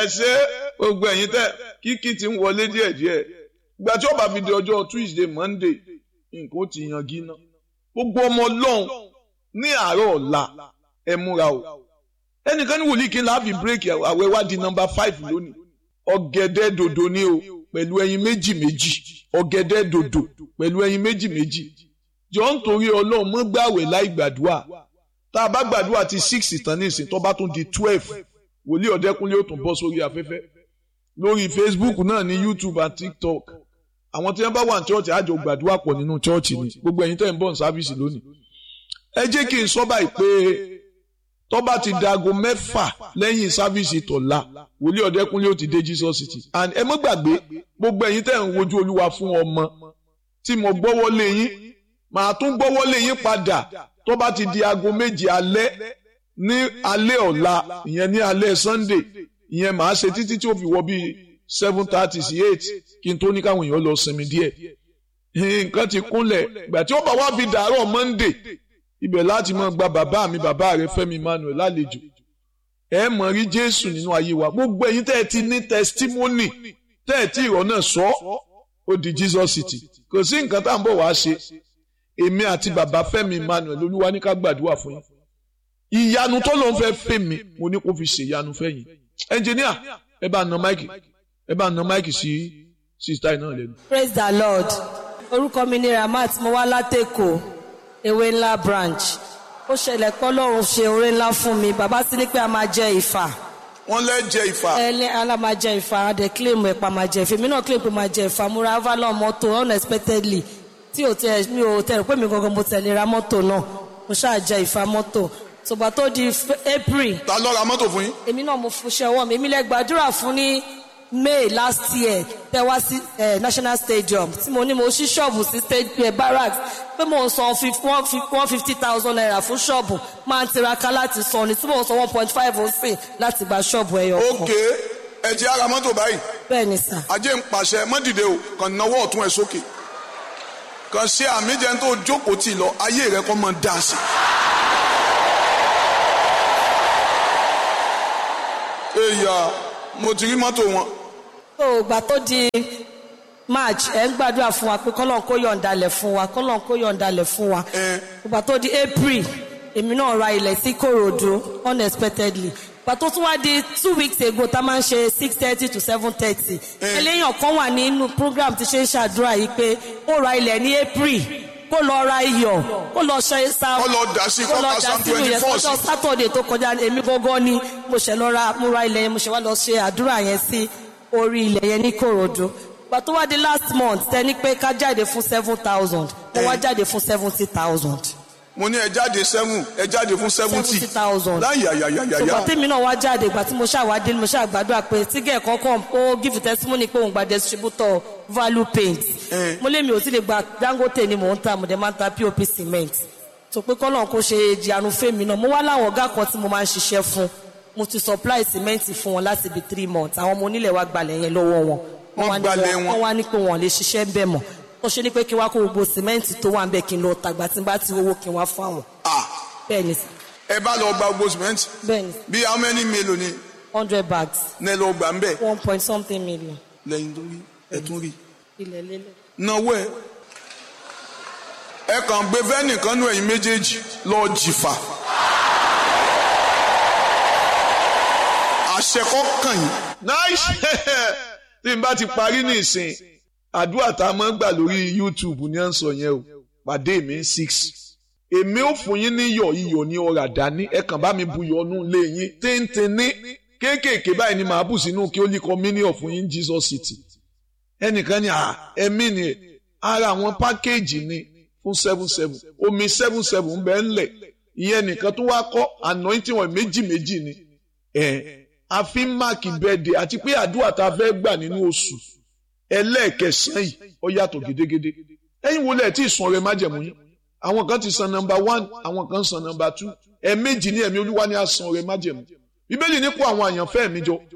ẹ ṣe gbogbo ẹ̀yin tẹ kíkí ti ń wọlé díẹ̀díẹ̀ ìgbà tí ó bá fi di ọjọ́ tuesday monday nǹkan ó ti yan gíná gbogbo ọmọ ọlọ́run ní àárọ̀ ọ̀la ẹ múra o ẹnìkan ní wòlíì kí n láàfin bírèkì àwẹ̀ wá di nọ́mbà five lónìí ọ̀gẹ̀dẹ̀ dòdò ni o pẹ̀lú ẹyin méjì méjì ọ̀gẹ̀dẹ̀ dòdò pẹ̀lú ẹyin méjì méjì jọ ń torí ọlọ́run mọ́ gbàwẹ̀ láì gbàdúrà tá a bá gbàdúrà ti six tán ní ìsìn tó bá tún di twelve wòlíì ọ̀dẹ́kúnlé ó tún bọ́ sórí afẹ́fẹ́ lórí facebook náà ní youtube àti tiktok àwọn tí wọ́n bá wà ní chọ́ọ̀chì àjọ gbàdúrà pọ̀ nínú chọ́ọ̀chì ni gbogbo ẹ̀yin tẹ́ ń bọ̀ ní sáfíìsì lónìí ẹ jẹ́ kí n sọ báyìí pé tó bá ti dago mẹ́fà lẹ́yìn sáfíìsì tọ̀la wòlíì ọ̀dẹ́kúnlé ó ti dé jesus city and ẹ mọ́ gbàgbé gbogbo ẹ̀yin tẹ́ ń wojú olúwa fún ọmọ tí mo gbọ́wọ́ lé yín màá tún gbọ́wọ́ lé yín padà tó bá ti di aago méje alẹ́ ní alẹ́ ọ̀la ìyẹn ní alẹ́ sunday ìyẹn màá ṣe títí tí ó fi wọ bíi seven thirty sí eight kí n tó ní káwọn èèyàn lọ sinmi díẹ̀ nǹkan ti kúnlẹ̀ ìgbà tí ó bá wá fi dàárọ̀ monday ibẹ̀ láti máa gba bàbá mi bàbá rẹ fẹ́mi emmanuel lálejò ẹ mọ̀ rí jésù nínú ayé wa gbogbo ẹ̀yin tẹ́ ẹ ti ní testimony tẹ́ ẹ tí ìrọ̀ náà sọ ó di jesus city kò sí nǹkan tá à ń bọ̀ wá ṣe èmi àti bàbá fẹ́mi emmanuel olúwa ní ká gbàdúrà fún yín ìyanu tó ló ń fẹ́ fẹ́ mi mo ní kó fi ṣe ìyanu fẹ́ yín ẹnjìníà ẹ bá na máìkì ẹ bá na máìkì sí sísítà náà lẹ́nu. praise the lord orúkọ mi ni ramat mo wá látẹ̀kọ̀ ewé ńlá branch ó ṣẹlẹ̀ pé ọlọ́run ṣe oore ńlá fún mi bàbá sí ní pé a máa jẹ ìfà wọ́n lẹ́ jẹ ìfà. ẹlẹ́ ala máa jẹ ìfà adẹ claim ẹ̀pà máa jẹ ìfà èmi náà claim pé máa jẹ ìfà mo ra avalon mọ́tò unexpectedly tí ò tẹ mi ò tẹ rò pé mi gangan mo tẹ̀lé ra mọ́tò náà mo ṣáà jẹ ìfà mọ́tò tògbà tó di april ta ló ra mọ́tò fún yín. èmi náà mo fúnṣẹ́ ọwọ́ mi èmi lẹ gbàdúrà fún ní may last year tẹ wá sí national stadium tí mo ní mo ṣí ṣọ́ọ̀bù sí state barracks pé mo ń san one fifty thousand naira fún ṣọ́ọ̀bù máa ń tiraka láti san ni tí mo ń san one point five ọ̀sìn láti gba ṣọ́ọ̀bù ẹyọ kan. ok ẹ ti ara mọ́tò báyìí bẹ́ẹ̀ ni sà. ajé ń pàṣẹ mọ́dìde o kàn náwó ọ̀tún ẹ̀ sókè kàn ṣe àmì jẹun tó jókòó tì lọ ayé rẹ kọ́ mọ́ dá sí. èèyàn mo ti rí mọ́tò wọn. tó o gbà tó di march ẹ ń gbàdúrà fún wa pé kọ́lọ́n kó yọ̀ǹdalẹ̀ fún wa kọ́lọ́n kó yọ̀ǹdalẹ̀ fún wa. gbà tó di april èmi náà ra ilẹ̀ sí korodu unexpectedly gbà tó tún wá di two weeks ago tá a máa ń ṣe six thirty to seven thirty eléyàn kan wà nínú program tí ṣe ń ṣàdúrà yìí pé ó ra ilẹ̀ ní april kó lọ ra iyọ̀ kó lọ ṣe sa kó lọ dà sí kó ka sam twenty four sí. ọjọ́ sátọ̀dẹ̀ tó kọjá èmi gángan ni mo ṣe lọ ra mo ra ilẹ̀ yẹn mo ṣe wá lọ ṣe àdúrà yẹn sí orí ilẹ̀ yẹn ní korodu gbà tó wá di last month tẹni pé ká jáde fún seven thousand mo wá jáde fún seventy thousand. mo ní ẹ jáde seven ẹ jáde fún seventy seventy thousand. láyàyàyàyà. ṣùgbọ́n tèmi náà wá jáde ìgbà tí mo ṣàwádìí mo ṣàgbàdúrà pé tígẹ̀ kọ́kọ́ ó give testimony pé òun gba distributor value paint. mo lé mi ò sì lè gba dangote ni mò ń ta mo dẹ̀ máa ń ta pop cement. tó pé kọ́nà kó ṣe ìjànú fèmí náà mo wá láwọn ọ̀gá kan tí mo máa ń ṣiṣẹ́ fún mo ti supply cement fún wọn láti bí three months àwọn ọmọ onílẹ̀ wa gbalẹ̀ yẹn lọ́wọ́ wọn. wọ́n gbalẹ̀ wọn. wọ́n wá ní pé wọ́n lè ṣiṣẹ́ bẹ́ẹ̀ mọ́ ó ṣe ní pé kí n wá kó gbogbo sìmẹ́ǹtì tó wà ń bẹ̀ kí n lọ tàgbà tí n bá ti owó kí n wá fún àwọn. bẹ́ẹ̀ ni sà. ẹ bá lọ gba gbogbo sìmẹ́ǹtì. bẹ́ẹ̀ ni bí how many mélòó ni. hundred bags. ní ẹ lọ gbà ń bẹ̀. one point something million. lẹ́yìn tó rí ẹ tún rí. ilẹ̀ lélẹ̀. náwó ẹ ẹ kàn gbé fẹ́nìkan nú ẹ̀yin méjèèjì lọ jìfà. àṣẹ kọ́ kàn yín. nice tí n bá ti parí ní ìsìn àdúrà tá a máa ń gbà lórí youtube ní à ń sọ yẹn o pàdé mi six èmi ò fún yín ní iyọ̀ iyọ̀ ní ọ̀rà dání ẹ kàn bá mi bu iyọ̀ nù lé yín téńté ní kéékèèké báyìí ni màá bù sínú kí ó lè kọ́ mílíọ̀ fún yín jesus city ẹnìkan ní ẹ̀mí ni ara àwọn pákéèjì ni fún seven seven omi seven seven bẹ́ẹ̀ ńlẹ̀ ìyẹn nìkan tó wá kọ́ anointing wọn méjì méjì ni ẹ̀ a fi ń máàkì bẹ́ẹ̀dẹ̀ àti pé àdúrà tá a fẹ́ gbà nínú oṣù ẹlẹ́ẹ̀kẹsàn yìí ó yàtọ̀ gédégédé ẹ̀yin wo lẹ̀ tí ì sun ọrẹ májẹ̀mú yín àwọn kan ti san nọmba one àwọn kan san nọmba two ẹ̀ẹ̀mejì ní ẹ̀mí olúwa ni a san ọrẹ májẹ̀mú bíbélì ní kó àwọn àyànfẹ́ mi jọ